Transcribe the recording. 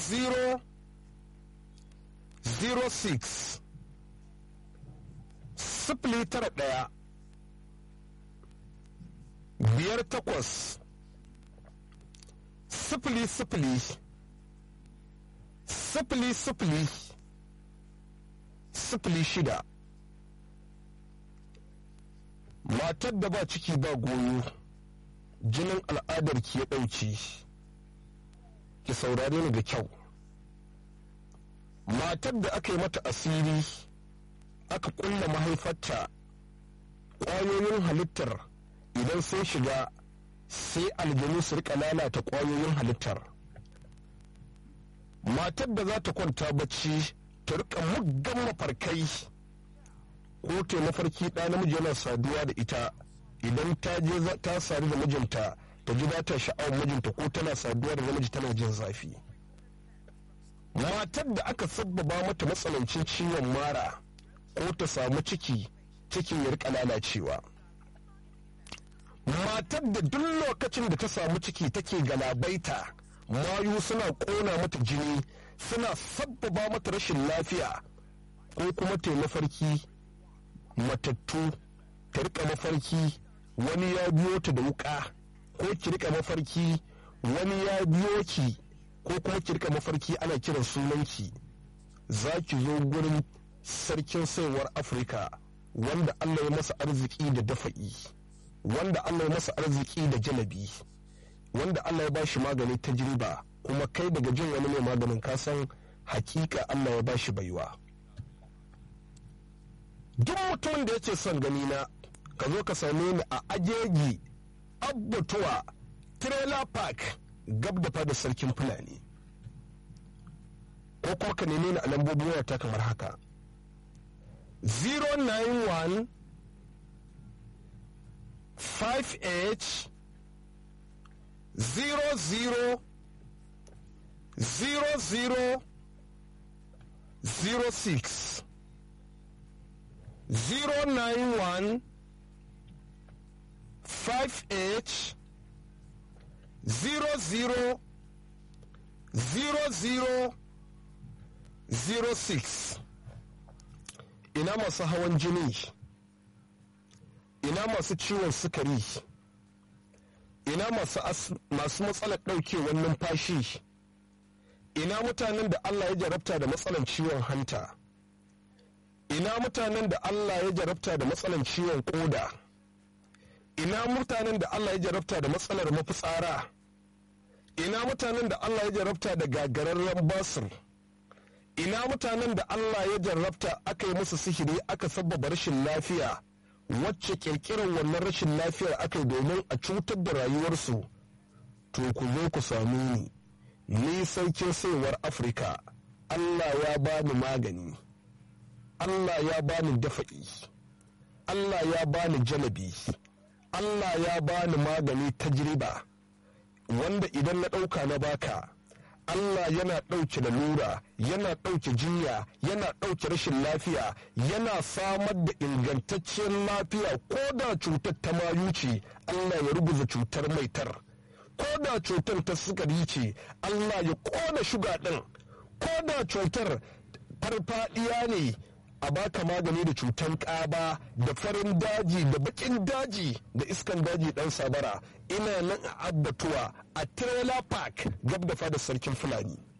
00 06 sifili tara ɗaya biyar takwas sifili sifili sifili sifili sifili shida matar da ba ciki ba goyo jinin al'adar ki ya ɗauki ki saurare ni da kyau matar da aka yi mata asiri aka kulla mahaifarta ƙwayoyin halittar idan sun shiga sai aljanu su rika lalata ƙwayoyin halittar matar da za ta kwanta bacci ta rika muggan mafarkai ko ta mafarki ɗa namiji yana saduwa da ita idan ta je ta sadu da mijinta ta ji ta sha'awar mijinta ko tana saduwa da namiji tana jin zafi matar da aka sabbaba mata matsanancin ciwon mara ko ta samu ciki cikin ya rika lalacewa matar da duk lokacin da ta samu ciki take galabaita mayu suna kona mata jini suna sabbaba mata rashin lafiya ko kuma ta mafarki matattu ta rika mafarki wani ya biyo ta da wuka ko ki rika mafarki wani ya biyo ki ko kuma ki rika mafarki ana kiran sunanki za ki zo gurin sarkin saiwar afirka wanda allah ya masa arziki da dafa'i wanda allah ya masa arziki da jalabi wanda allah ya bashi magani ta jiriba kuma kai daga jin wani mai maganin kasan hakika allah ya bashi baiwa duk mutumin da yake son gani na ka zo ka same ni a ajeji abbatuwa trailer park gab da fada sarkin fulani ko kuma ka neme ni a lambobin wayata kamar haka 091 58 00 00 06 091 58 00 00 06 ina masu hawan jini ina masu ciwon sukari ina masu matsalar ɗaukewar numfashi ina mutanen da allah ya jarabta da matsalar ciwon hanta ina mutanen da allah ya jarabta da matsalar ciwon koda ina mutanen da allah ya jarabta da matsalar mafitsara ina mutanen da allah ya jarabta da gagararren basir ina mutanen da Allah ya jarrabta aka yi musu sihiri aka sabbaba rashin lafiya wacce kirkirar wannan rashin lafiyar aka yi domin a cutar da rayuwarsu to ku zo ku same ni ni sarkin saiwar afirka Allah ya bani magani Allah ya bani dafa'i Allah ya bani jalabi Allah ya bani magani tajriba wanda idan na ɗauka na baka Allah yana ɗauke lalura yana ɗauke jinya yana ɗauke rashin lafiya yana samar da ingantacciyar lafiya ko da cutar ta mayu ce Allah ya ruguza cutar maitar ko da cutar ta sukari ce Allah ya ƙona shuga ɗin ko da cutar farfaɗiya ne a baka magani da cutar ƙaba da farin daji da baƙin daji da iskan daji ɗan sabara ina nan a abbatuwa a trailer park gab da fada sarkin fulani